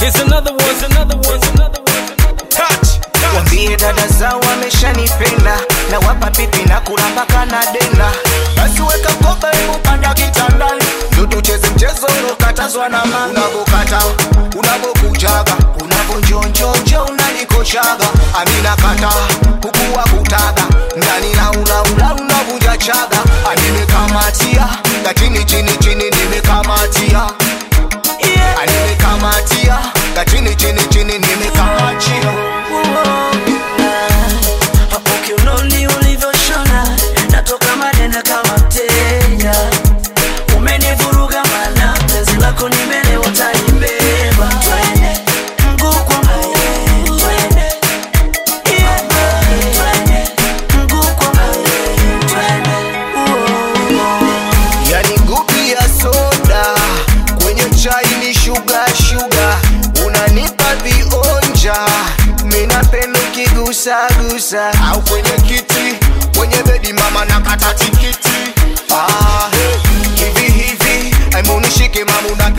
Here's another one. Here's another one. Here's another one. Touch. Touch. Wambie dada zao wameshanipenda na wapa pipi na kula mpaka na denda. Basi weka kopa, hebu panda kitandani, ndo tucheze mchezo uliokatazwa na mama. Unavokata, unavokujaga, unavonjonjonjo unalikoshaga, amina kata kukuwa kutaga ndani na ulaula unavunja chaga, animekamatia na chini chini chini nimekamatia yeah. nimekamatia na chini chini chini nimekamatia hapo kiunoni ulivyoshona natoka madena kama mteja umenivuruga mana penzi lako nimelewa utanibeba twende mguu kwa mguu twende Yeah, twende mguu kwa mguu twende Uo. yani ngupi ya soda kwenye chai ni shuga shuga unanipa vionja minapenda ukigusagusa au kwenye kiti kwenye bedi mama nakata tikiti ah, hey. hivi hivi aimunishike mamu na